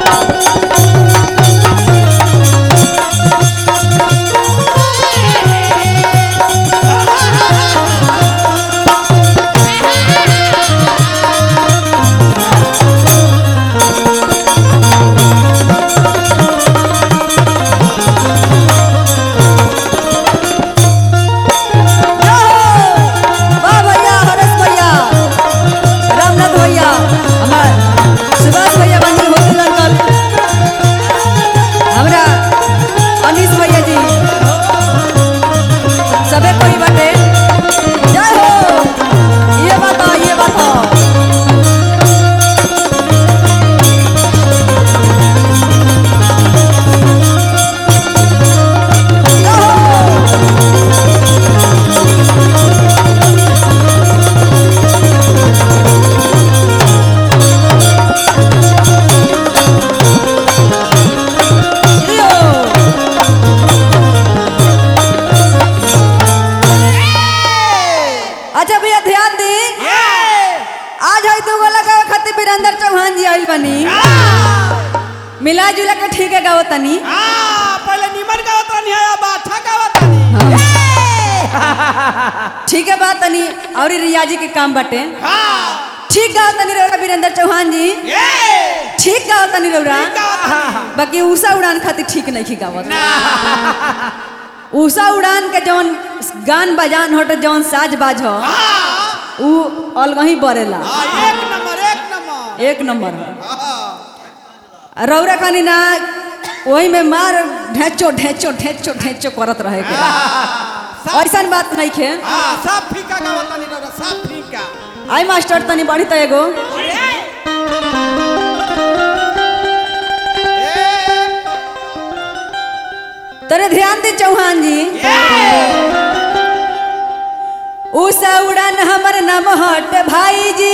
वाह भैया हरेश भैया रामनाथ भैया हमार सुभाष भैया बनी होटल अंकल हमरा अनीस भैया जी सबे कोई बाटे जय हो ये बात ये बात अच्छा भैया ध्यान दी आज है तू गोला गावे खातिर वीरेंद्र चौहान जी आइल बनी मिला जुला के ठीक है गावो तनी पहले निमन गावत रहनी है अब अच्छा गावत रहनी ठीक है बात तनी और ई रियाजी के काम बाटे हाँ ठीक गाओ तनी रौरा वीरेंद्र चौहान जी ये ठीक गाओ तनी रौरा गावत रहनी बाकी उषा उड़ान खातिर ठीक नहीं गावत उषा उड़ान के जौन गान बजान हट जौन साज बाज हो उ अलगही बरेला हाँ, एक नंबर एक नंबर एक नंबर है हाँ, रौरा खानी ना वही में मार ढेचो ढेचो ढेचो ढेचो करत रहे के ऐसा बात नहीं खे हाँ, सब फीका गावत रहनी रौरा, सब फीका आई मास्टर तनी बढ़ी त एगो तरे ध्यान दे चौहान जी उषा उड़ान हमर नाम हट भाई जी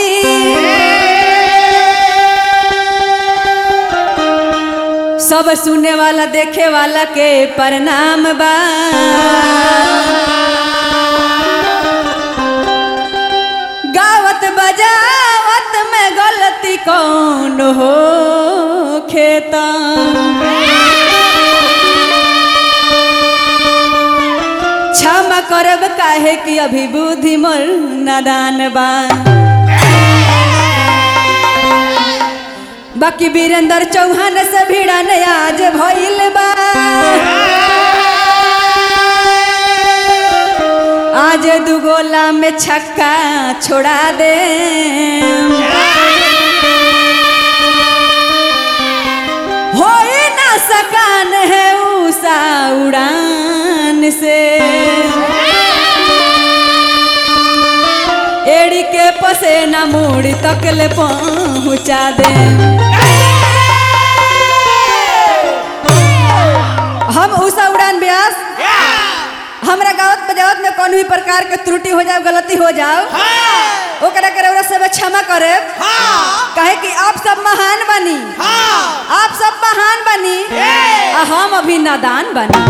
सब सुने वाला देखे वाला के प्रणाम बा गावत बजावत में गलती कौन हो खेता क्षमा करब काहे कि अभी बुद्धि मोर नादान बा बाकी वीरेंद्र चौहान से भिड़न आज भइल बा आज दुगोला में छक्का छोड़ा दे होई ना सकान है उषा उड़ान से एड़ी के पसेना मूड़ी तक ले पहुँचा दे हम उषा उड़ान व्यास हमरा गावत बजावत में कौन भी प्रकार के त्रुटि हो जाओ गलती हो जाओ ओकरा के रउरा सब क्षमा करे कहे कि आप सब महान बनी आप सब महान बनी आ हम अभी नादान बनी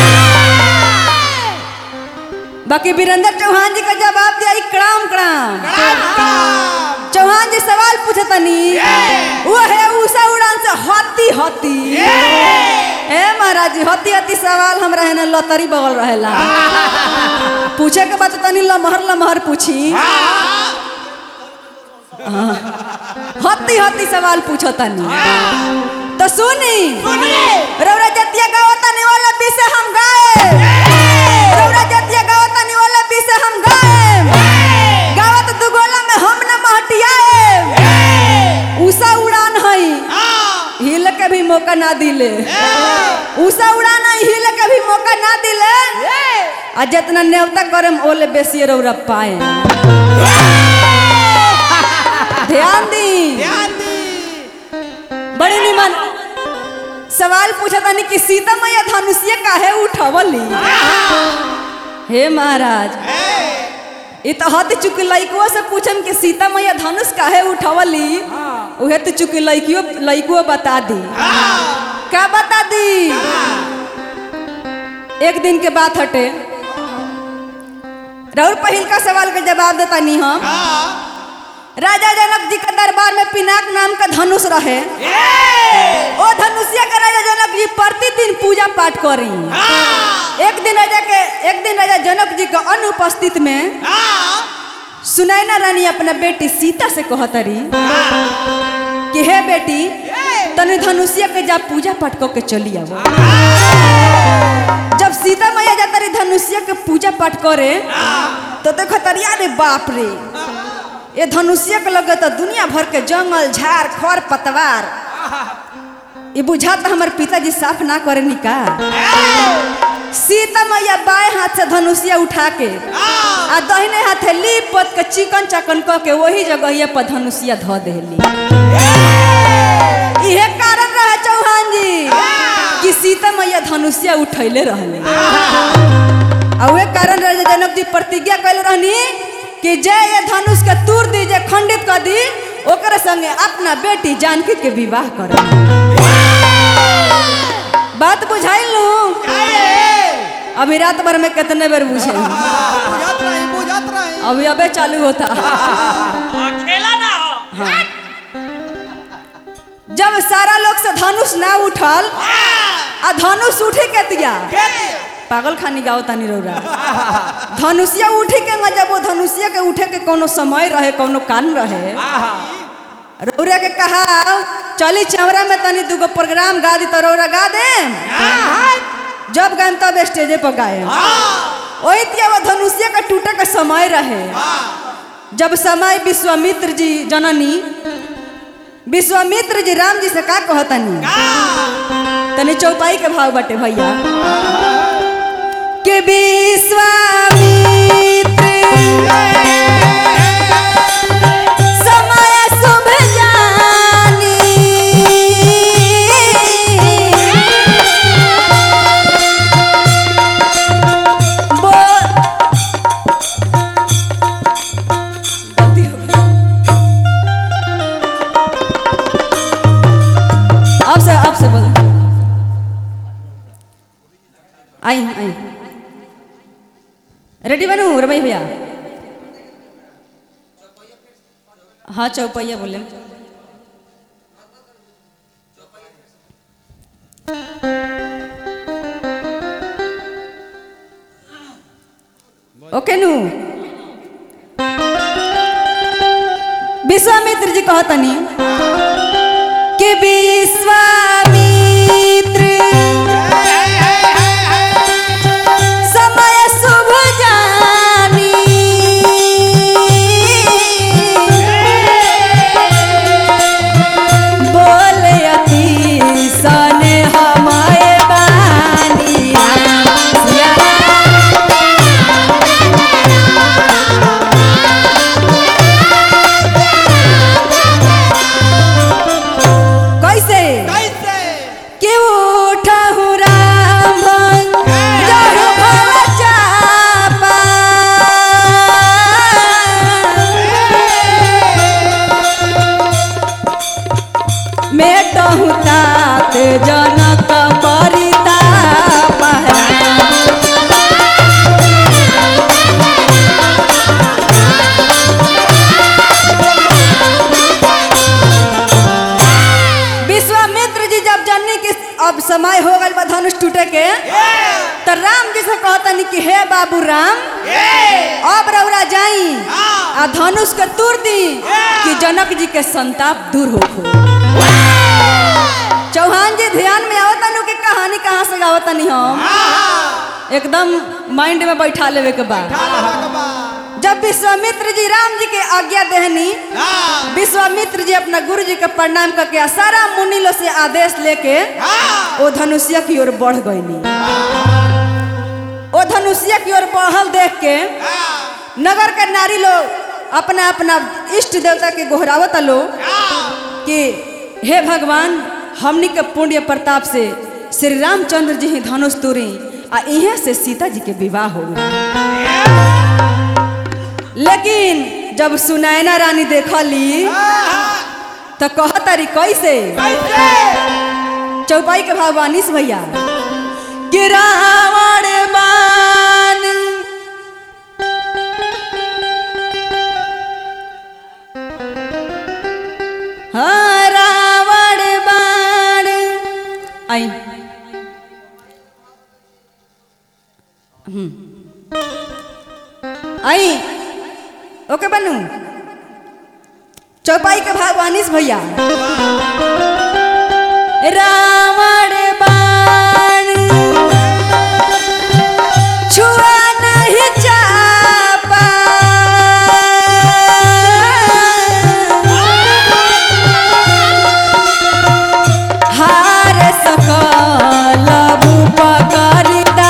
बाकी वीरेंद्र चौहान जी का जवाब दिया कड़ाम कड़ाम चौहान जी सवाल पूछतनी वो है उषा उड़ान से हती हती ए महाराज जी हती हती सवाल हमरा है ना लतरी बगल रहेला पूछे के बात तनी लमहर लमहर पूछी हती हती सवाल पूछो तनी तो सुनी रौरा जतिया गाओ तनी वाला भी से हम गाए रौरा जतिया गाओ तनी वाला भी से हम गाए गावत दुगोला में हम न महटियाए उषा उड़ान हई हिल के भी मौका ना दिले उषा उड़ान हई हिल के भी मौका ना दिले आ जितना न्योता करे ओले बेसी रौरा पाए ध्यान दी बड़ी निमन सवाल पूछा तानी कि सीता मैया धनुषिया काहे उठवली हे महाराज ये तो हत चुकी लइकुआ से पूछम कि सीता मैया धनुष काहे उठवली उहे तो चुकी लइकियो लइकुआ बता दी का बता दी एक दिन के बात हटे राउर पहिल का सवाल के जवाब देता नहीं हम राजा जनक जी के दरबार में पिनाक नाम का धनुष रहे ओ धनुषिया के राजा जनक जी प्रतिदिन पूजा पाठ करी एक दिन राजा के एक दिन राजा जनक जी के अनुपस्थित में सुनैना रानी अपना बेटी सीता से कहतरी कि हे बेटी तने धनुषिया के जा पूजा पाठ कऽ के चली आवो जब सीता मैया जाता रही धनुषिया के पूजा पाठ करे तो देखो तरी अरे बाप रे ये धनुषिया के लगे तो दुनिया भर के जंगल झाड़ खर पतवार ये बुझाता हमर पिताजी साफ ना करे निका सीता मैया बाएं हाथ से धनुषिया उठा के आ दहिने हाथे लीप पोत के चिकन चकन क के वही जगह पर धनुषिया धो देली इहे कारण रहे चौहान जी कि सीता मैया धनुषिया उठैले रहले आ उहे कारण रहे जे जनक जी प्रतिज्ञा कैले रहनी कि जे ये धनुष के तूर दी जे खंडित कर दी ओकरे संगे अपना बेटी जानकी के विवाह कर बात बुझाइल लू अभी रात भर में कितने बार बुझे बुझत रही बुझत रही अभी अबे चालू होता खेला ना हो जब सारा लोग से धनुष ना उठल आ धनुष उठे के दिया पागल खानी गाओ तानी रौरा धनुषिया उठे के ना जब वो धनुषिया के उठे के कोनो समय रहे कोनो कान रहे रौरा के कहा चली चौरा में तनी दूगो प्रोग्राम गा दी तो रौरा गा दे जब गायम तब स्टेजे पर गाए वही तिया वो धनुषिया का टूटे का समय रहे जब समय विश्वामित्र जी जननी विश्वामित्र जी राम जी से का कहतनी तनी चौपाई के भाव बटे भैया के विश्वामित्र समय शुभ जानी बोल गलती हो गई अब से अब से बोलो आई आई रेडी बनू रमई भैया हाँ चौपैया बोले ओके नू विश्वामित्र जी कहतनी कि विश्वामित्र समय शुभ जानी बोले अति सन हमारे बानी सिया कैसे कैसे कि उठहु राम जहु भव चापा मेटहु तात जनक परिताप विश्वामित्र जी जब जानने की अब समय हो गल बा धनुष टूटे के तो राम जी से कहतनी कि हे बाबू राम अब रौरा जाई आ धनुष के तूर दी कि जनक जी के संताप दूर हो चौहान जी ध्यान में आवतनु की कहानी कहाँ से गावतनी हम एकदम माइंड में बैठा लेवे के बाद जब विश्वामित्र जी राम जी के आज्ञा देहनी विश्वामित्र जी अपना गुरु जी के प्रणाम करके आ सारा मुनि लो से आदेश लेके ओ धनुषिया की ओर बढ़ गईनी ओ धनुषिया की ओर बढ़ल देख के नगर के नारी लोग अपना अपना इष्ट देवता के गोहरावत लो कि हे भगवान हमनी के पुण्य प्रताप से श्री रामचंद्र जी ही धनुष तोड़ी आ इहे से सीता जी के विवाह हो गया लेकिन जब सुनैना रानी देखली तो कहतारी कैसे चौपाई के भाव बानिस भैया कि रावण बान हाँ, रावण बाण आई हम्म। आई ओके बनू चौपाई के भाव अनिस भैया रावण बाण छुआ नहीं चापा हार सकल भूपकरिता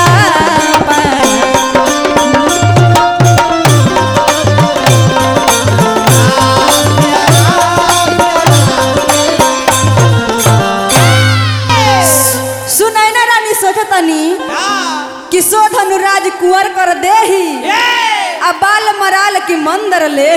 सुनाई ना रानी सोचतनी कि शोधनु राज कुंवर कर देही आ बाल मराल की मंदर ले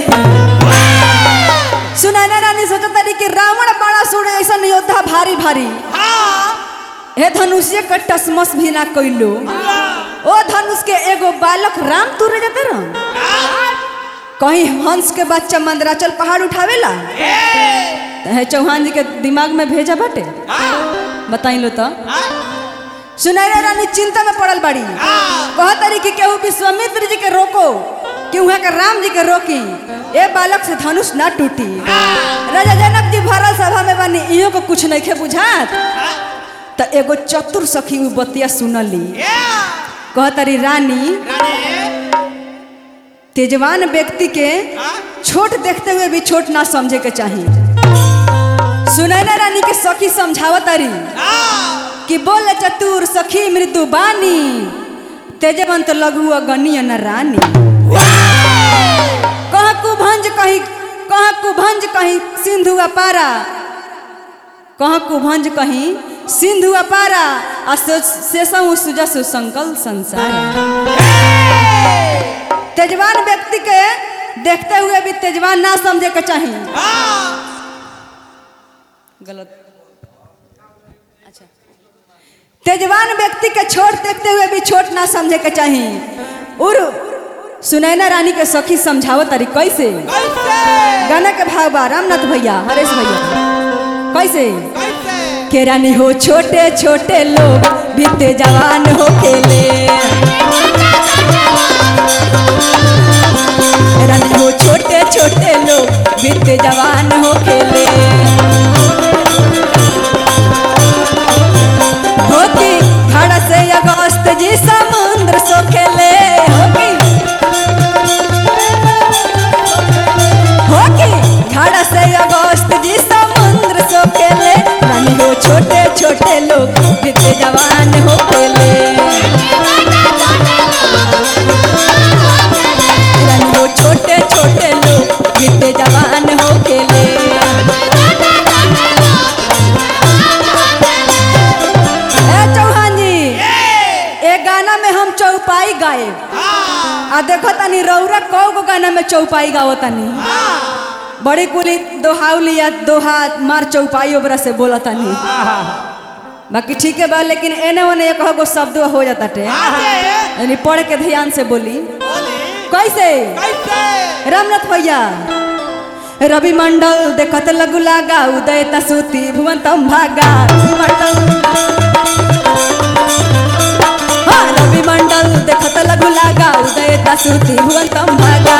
सुनाई ना रानी सोचतनी कि रावण बड़ा सुर ऐसा योद्धा भारी भारी हे धनुष्य के टसमस भी ना कैलो ओ धनुष के एगो बालक राम तुरे जाते रह कहीं हंस के बच्चा मंदराचल पहाड़ उठावेला तो है चौहान जी के दिमाग में भेजा बाटे बताई लो तो सुनैना रानी चिंता में पड़ल बाड़ी कह तारी कि केहू विश्वामित्र जी के रोको कि वहाँ के राम जी के रोकी ए बालक से धनुष ना टूटी राजा जनक जी भरल सभा में बानी इहो को कुछ नहीं खे बुझात तो एगो चतुर सखी उ बतिया सुनली कह तारी रानी तेजवान व्यक्ति के छोट देखते हुए भी छोट ना समझे के चाहिए सुनैना रानी के सखी समझावत तारी कि बोल चतुर सखी मृदु बानी तेजवंत लघु अगणीय न रानी कह कुभंज कहीं कह कुभंज कहीं सिंधु अपारा कह कुभंज कहीं सिंधु अपारा आ शेषहु सुजसु संकल संसार तेजवान व्यक्ति के देखते हुए भी तेजवान ना समझे के चाहिए गलत अच्छा तेजवान व्यक्ति के छोट देखते हुए भी छोट ना समझे के चाहिए और सुनैना रानी के सखी समझावो तारी कैसे गाना के भाव बा रामनाथ भैया हरेश भैया कैसे के रानी हो छोटे छोटे लोग बीते जवान हो खेले रानी हो छोटे छोटे लोग बीते जवान हो खेले होती घड़ा से अगस्त जी समुद्र सो खेले होती होती घड़ा से अगस्त जी समुद्र सो खेले रानी हो छोटे छोटे लोग बीते जवान हो खेले रानी हो छोटे छोटे लोग बीते जवान हो खेले ए चौहान जी ए गाना में हम चौपाई गाए आ देखो तनी रौरा कौ गो गाना में चौपाई गाओ तनी बड़ी कुली दोहाउली या दोहा मार चौपाई ओबरा से बोला तनी बाकी ठीक है बा लेकिन एने ओने एक गो शब्द हो जाता टे यानी पढ़ के ध्यान से बोली कैसे रामनाथ भैया रवि मंडल देखत लगु लागा उदय तसुती भुवन तम भागा रवि मंडल हाँ रवि मंडल देखत लगु लागा उदय तसुती भुवन तम भागा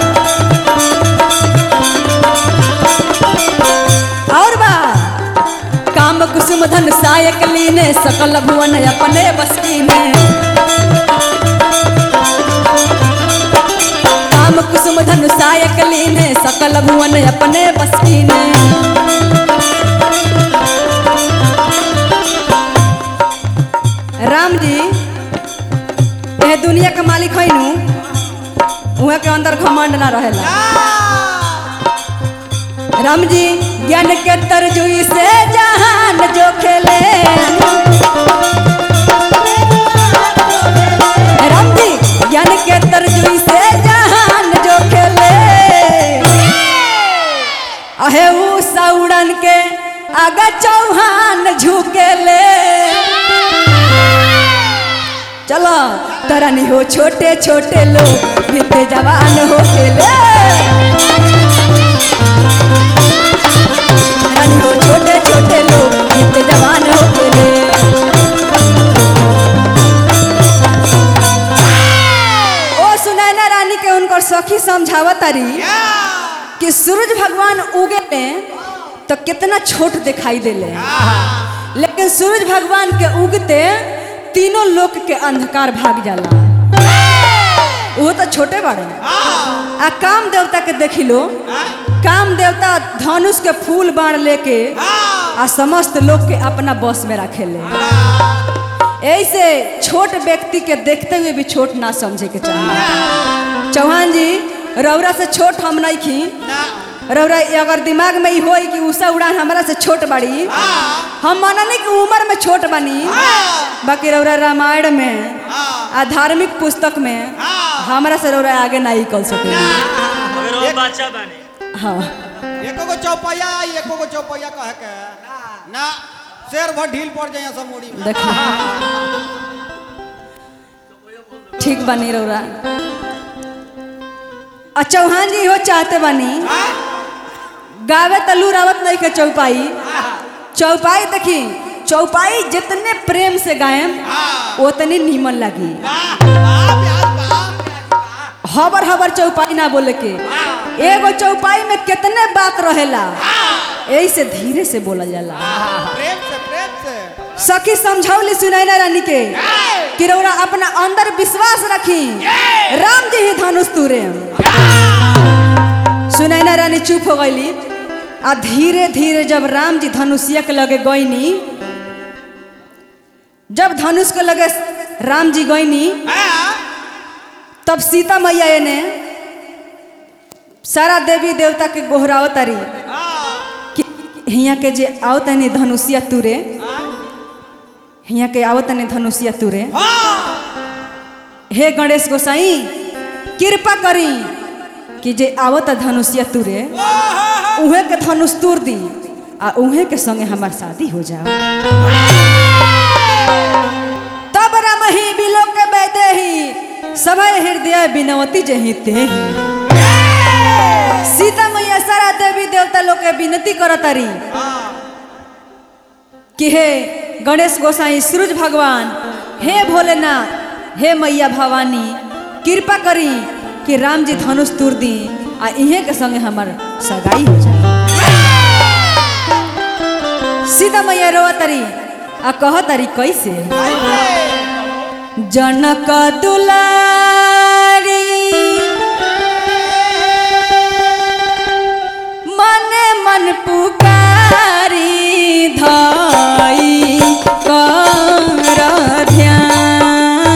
और बा काम कुसुम धन सायक लीने सकल भुवन अपने बस कीने काम कुसुम धनु सायक लीने सकल भुवन अपने बस कीने राम जी यह दुनिया के मालिक है नु उहे के अंदर घमंड ना रहेला राम जी ज्ञान के तरजुई से जहान जो खेले राम जी ज्ञान के तरजुई से जहान जो खेले अहे ऊ सौड़न के आगा चौहान झुकेले चलो तरा नहीं हो छोटे छोटे लोग बीते जवान हो खेले तारी कि सूरज भगवान उगे तो कितना छोट दिखाई देले लेकिन सूरज भगवान के उगते तीनों लोक के अंधकार भाग जाला वो तो छोटे बड़े आ काम देवता के देखी लो काम देवता धनुष के फूल बाण लेके आ समस्त लोग के अपना बस में रखेले ऐसे छोट व्यक्ति के देखते हुए भी छोट ना समझे के चाहिए चौहान जी रौरा से छोट हम नहीं खी रौरा अगर दिमाग में ही होई कि उषा उड़ान हमरा से छोट बड़ी हम माननी कि उम्र में छोट बनी बाकी रौरा रामायण में आ धार्मिक पुस्तक में हमरा से रौरा आगे नहीं कर सके अगर वो बच्चा बने हाँ एको गो चौपैया आई एको गो चौपैया कह के ना शेर भर ढील पड़ जाए सब मुड़ी में देखी ठीक बनी रौरा आ चौहान जी हो चाहते बनी गावे तलू रावत नहीं के चौपाई चौपाई देखी चौपाई जितने प्रेम से गायम उतनी नीमन लगी हबर हबर चौपाई ना बोले के एगो चौपाई में कितने बात रहेला यही से धीरे से बोला जाला प्रेम से प्रेम से सखी समझौली सुनैना रानी के कि रौरा अपना अंदर विश्वास रखी राम जी ही धनुष तुरे सुनैना रानी चुप हो गईली आ धीरे धीरे जब राम जी धनुषिया के लगे गईनी जब धनुष के लगे राम जी गईनी तब सीता मैया ने सारा देवी देवता के गोहराव तारी कि हिया के जे आओ तनी धनुषिया तुरे हिया के आओ तनी धनुषिया तुरे हे गणेश गोसाई कृपा करी कि जे आवत धनुषिया तुरे उहे के धनुष तुर दी आ उहे के संगे हमार शादी हो जाओ तब रमही बिलो के बैदे ही सभय हृदय बिनवती जही ते सीता मैया सारा देवी देवता लोग के विनती करतारी कि हे गणेश गोसाई सूरज भगवान हे भोलेनाथ हे मैया भवानी कृपा करी कि राम जी धनुष तुर दी आ इहे के संगे हमार सगाई हो जाए सीता मैया रोआ तरी आ कह तरी कैसे जनक दुलारी मने मन पुकारी धाई कर ध्यान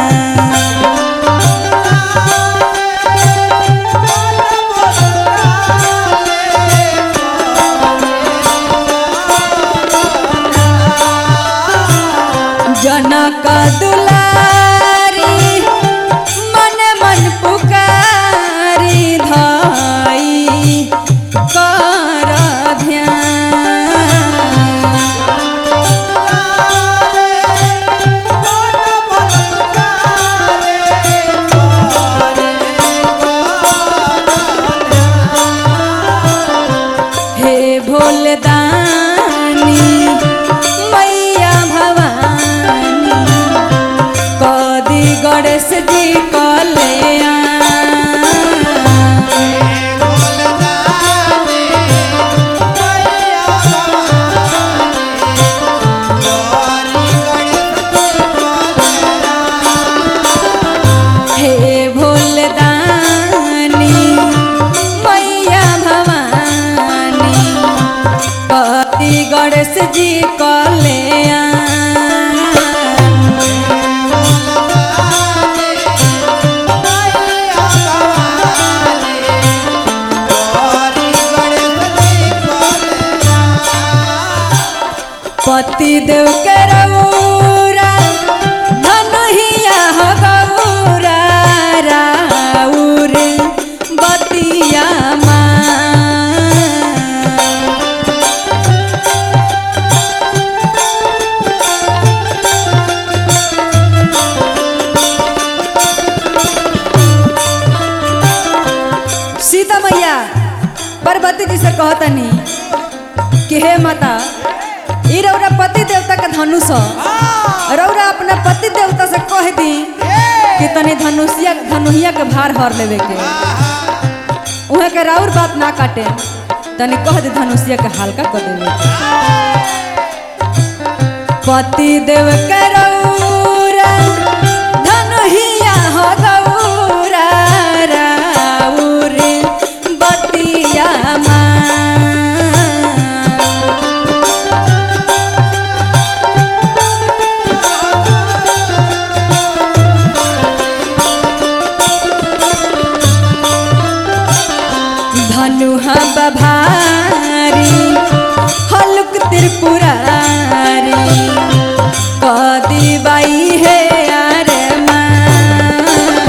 जनक दुलारी मन मन पुकारी धाई कर ध्यान हे भोलदानी मैया भवानी कदी गणेश जी कल्याण हे भोलदानी मैया भवानी कदी गणेश जी कल्याण पति देव के रउरा धनहिया हो गौरा राउर बतिया माँ सीता मैया पार्वती जी से कहतनी कि हे माता ई रौरा पति देवता के धनुष ह। रौरा अपना पति देवता से कह दी कि तनी धनुषिया धनुहिया के भार हर लेवे के उहे के राउर बात ना काटे तनी कह दे धनुषिया के हल्का कर देवे पति देव के रौरा धनुहिया हो गौरा राउर बतिया मा धनुहा बभारी हलुक त्रिपुरारी कदी बाई है अरे माँ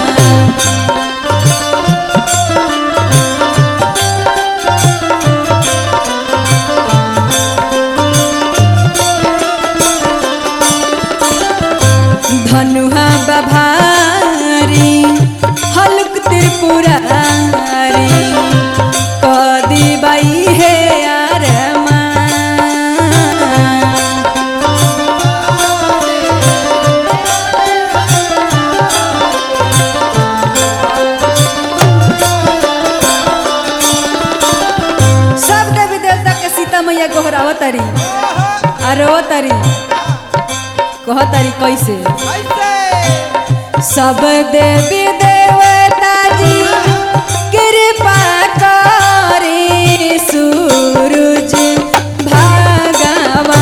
धनुहा बभारी हलुक त्रिपुरारी कदी बाई है यार सब देवी देवता के सीता मैया गोहरावतरी अरवतरी कहतरी कैसे सब देवी देवता जी कृपा करे सूरज भगवान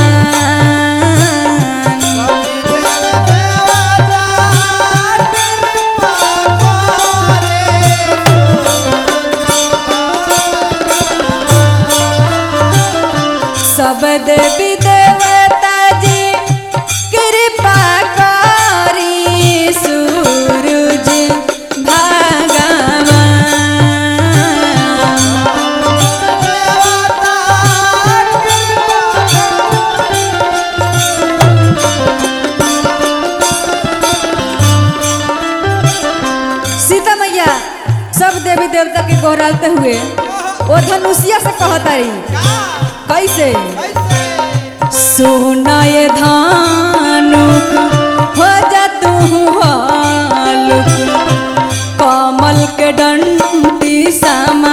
सब देवी देवता जी कृपा करी सूरज भगवान सीता मैया सब देवी देवता के गोहरालते हुए वो धनुषिया से कहतारी कैसे सोनाय धानुक हो जा तू हालुक कमल के डंडी समा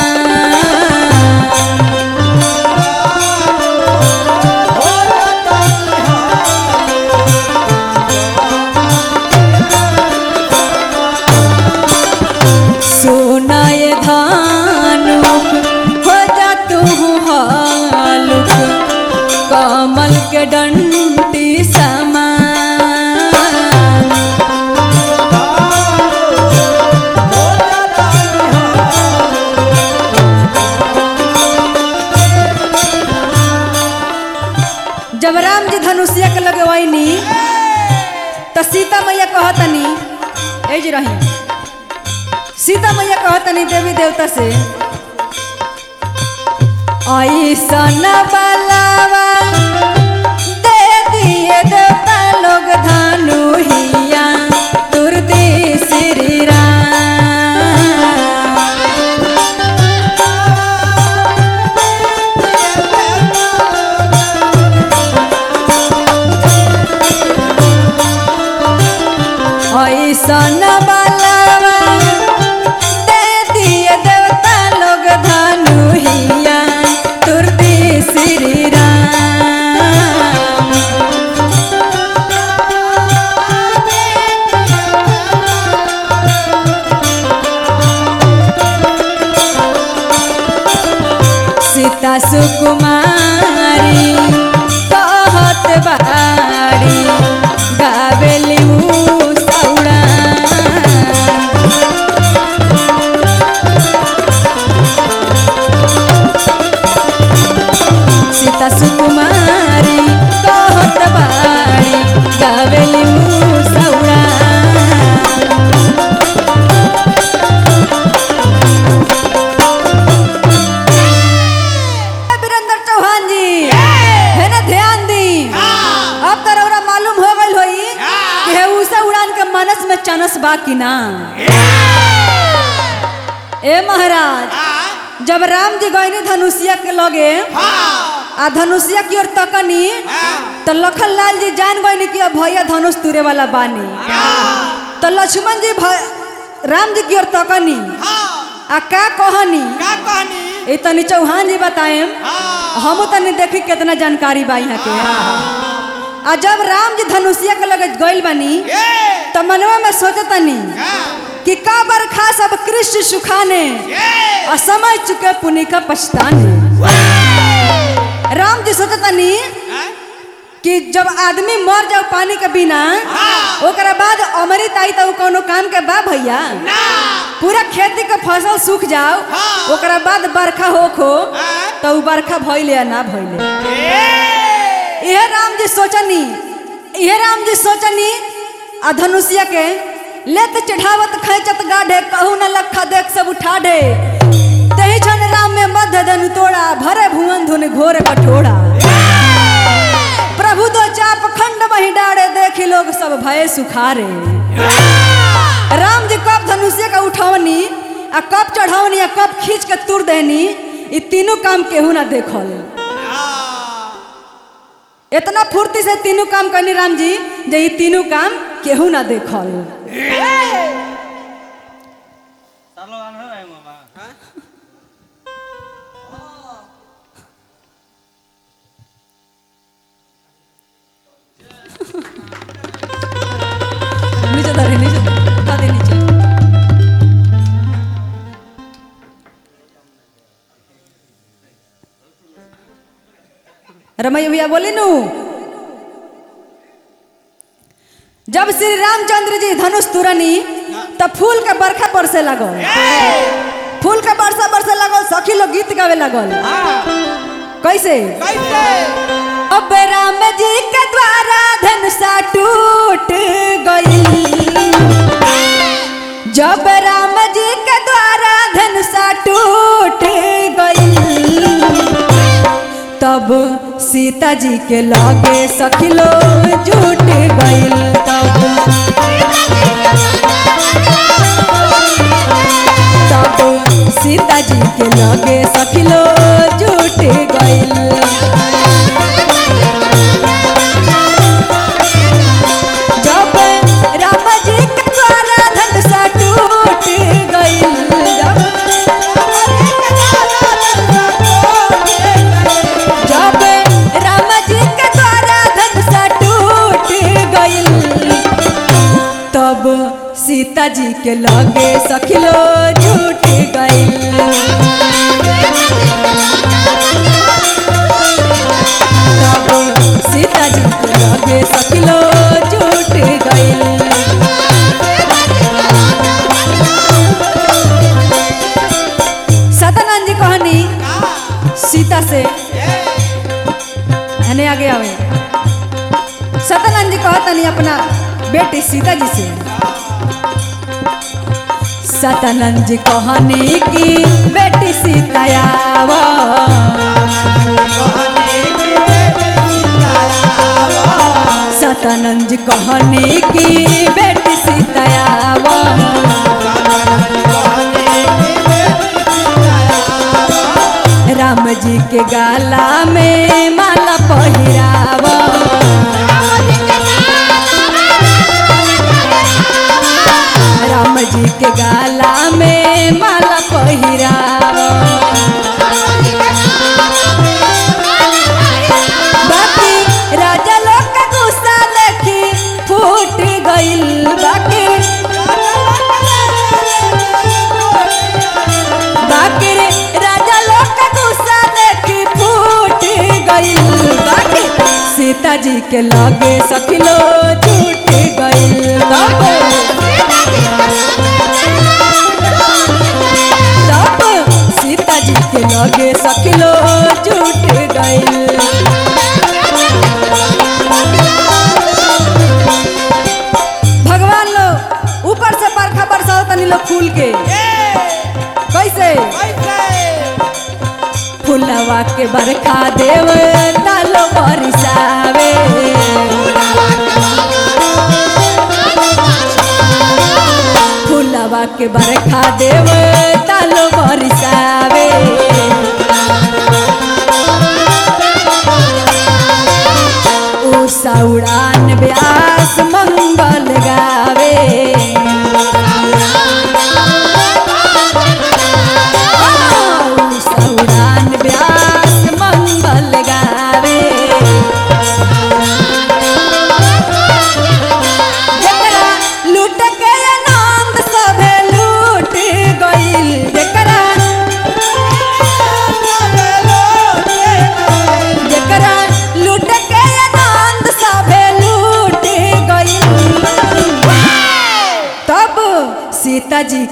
सोनाय धानुक हो जा तू हालुक कमल के डंडी समा जब राम जी धनुषिया के लगे वही तो सीता मैया कहतनी ए जी रही सीता मैया कहतनी देवी देवता से ऐसन बलावा दे दिए देवता लोग धानु हिया तुरती श्री राम ऐसन बलावा दे दिए देवता लोग धानु हिया तुरती श्री राम सीता सुकुमारी कहत बारी गावेली ऊ सौड़ा सीता सुकुमारी कहत बारी गावेली ऊ सौड़ा वीरेंद्र चौहान जी है ना ध्यान दी अब तो रउरा मालूम हो गइल होई कि हे उषा उड़ान के मनस में चनस बा कि ना ए महाराज जब राम जी गईनी धनुषिया के लगे आ धनुषिया की ओर तकनी तो लखन लाल जी जान गईनी कि अब भैया धनुष तुरे वाला बानी तो लक्ष्मण जी भ- राम जी की ओर तकनी आ का कहनी का कहनी ए तनी चौहान जी बताएम हाँ हम तनी देखी कितना जानकारी बा यहाँ के आ जब राम जी धनुषिया के लगे गइल बानी ये त मनवा में सोचतनी हाँ कि का बरखा सब कृष्ण सुखाने ये और समय चुके पुनि का पछताने राम जी सोचतनी हाँ? कि जब आदमी मर जाओ पानी के बिना ओकरा बाद अमृत आई तो कोनो काम के बा भैया ना पूरा खेती के फसल सूख जाओ हाँ। ओकरा बाद बरखा होखो हाँ। तो उ बरखा भइले या ना भइले ये इहे राम जी सोचनी इहे राम जी सोचनी आ धनुषिया के लेत चढ़ावत खैचत गाढ़े कहू न लखा देख सब उठा ढे तही छन राम में मध्य धनु तोड़ा भरे भुवन धुन घोर कठोड़ा प्रभु दो चाप खंड वही डाड़े देखी लोग सब भय सुखारे राम जी कब धनुष्य का उठौनी आ कब चढ़ौनी आ कब खींच के तुर देनी ई तीनों काम केहू ना देखल इतना फुर्ती से तीनों काम करनी राम जी जे ई तीनों काम केहू ना देखल नीचे धरे नीचे धरे दे नीचे रमैया भैया बोली नू जब श्री रामचंद्र जी धनुष तुरनी तब फूल के बरखा बरसे लगल फूल के बरसा बरसे लगल सखी लोग गीत गावे लगल कैसे कैसे अब राम जी के द्वारा धनुषा टूट गई जब राम जी के द्वारा धनुषा टूट गई तब सीता जी के लगे सखिलो जुट गई तब तब सीता जी के लगे सखिलो जुट गई जब राम जी के द्वारा धनुषा टूट गई जब जब राम जी के द्वारा धनुषा टूट गई तब सीता जी के लगे सखिलो झूठ गई तब सीता जी के लगे सखिलो झूठ गई सतानंद जी कहानी सीता से हने आगे आवे सतानंद जी कहतनी अपना बेटी सीता जी से सतानंद जी कहनी की बेटी सीता आवा सतानंद जी कहनी की बेटी सीता आवा राम जी के गाला में माला पहिरावा राम जी के गाला में माला पहिरावा बाकी राजा लोग का गुस्सा देखी फूट गइल बाकी बाकी रे राजा लोग का गुस्सा देखी फूट गइल बाकी सीता जी के लगे सखिलो झूठ गइल तब तब सीता जी के लगे सखिलो झूठ गइल भगवान लोग ऊपर से बरखा बरसाओ तनी लोग फूल के कैसे फुलवा के बरखा देव तालो बरसावे फुलवा के बरखा देव तालो बरसावे उषा उड़ान व्यास मंगल गावे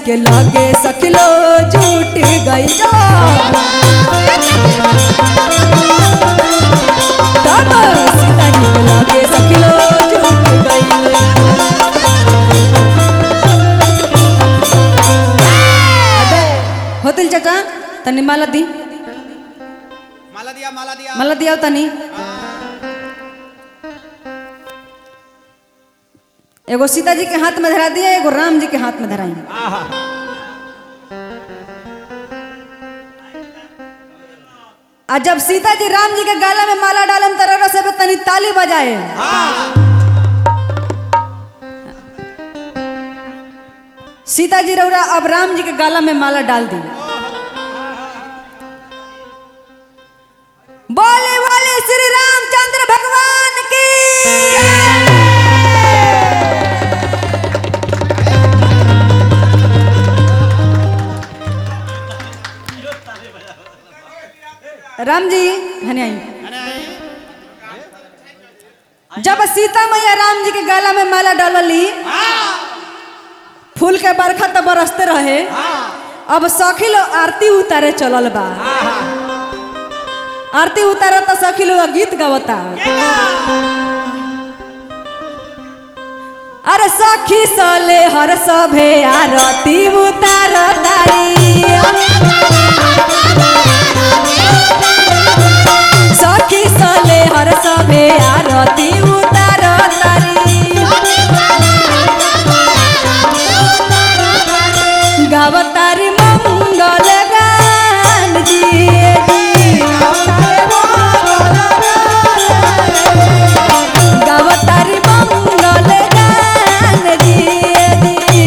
के लगे सखिलो झूठ गई जो तब सीता जी के लगे सखिलो झूठ गई अबे, होतिल चाचा तनी माला दी माला दिया माला दिया माला दिया तनी एगो सीता जी के हाथ में धरा दिया एगो राम जी के हाथ में धराई आ जब सीता जी राम जी के गाला में माला डालन तरह से तनी ताली बजाए सीता जी रौरा अब राम जी के गाला में माला डाल दी बोले बोले श्री रामचंद्र भगवान की राम जी हने आई जब सीता मैया राम जी के गला में माला डालली फूल के बरखा तो बरसते रहे अब सखी लोग आरती उतारे चलल बा आरती उतारे तो सखी लोग गीत गावता अरे सखी सले हर सभे आरती उतार तारी सखी सले हर सभे आरती उतार तारी गावतारी मंगल गान जी गावतारी मंगल गान जी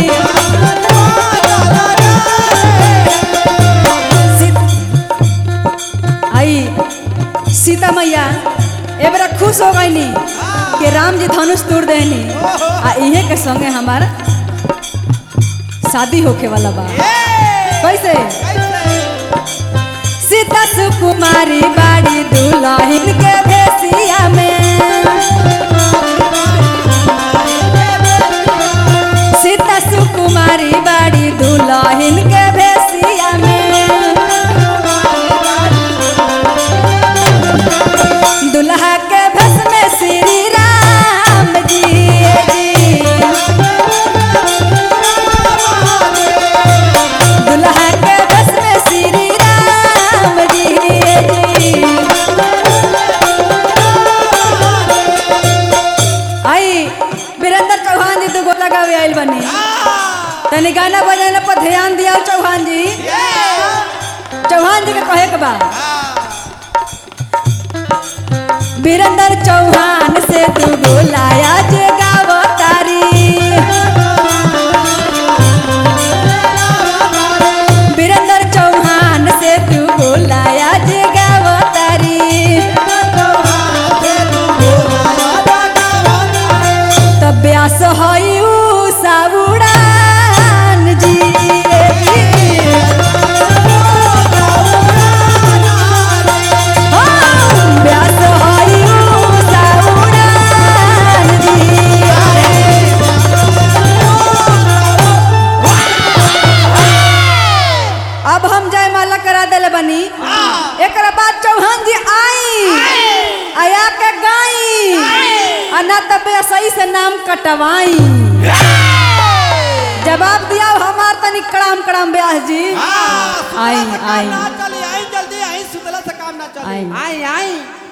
सीत- आई सीता मैया ए बड़ा खुश हो गईनी कि राम जी धनुष तोड़ देनी आ इहे के संगे हमार शादी होके वाला बा कैसे सीता सुकुमारी बाड़ी दुल्हन के भेसिया में सीता सुकुमारी बाड़ी दुल्हन के भेसिया में दुल्हा के भस में श्री राम जी दुल्हा के भस में श्री राम जी आई वीरेंद्र चौहान जी दुगो लगावे आइल बनी तनी गाना बजाना पर ध्यान दिया चौहान जी चौहान जी के कहे के बा वीरेंद्र चौहान से तू बोलाया जे गावतारी वीरेंद्र चौहान से तू बोलाया जे गावतारी तब व्यास हई साबुड़ान जी हाँ, व्यास हई साबुड़ान जी अब हम जय माला करा दिले बनी एक बाद चौहान जी आई आया के गाई आ ना तब सही से नाम कटवाई जवाब दिया हमार तनी कड़ाम कड़ाम ब्यास जी आई आई ना चली आई जल्दी आई सुतला से काम ना चली आई आई आई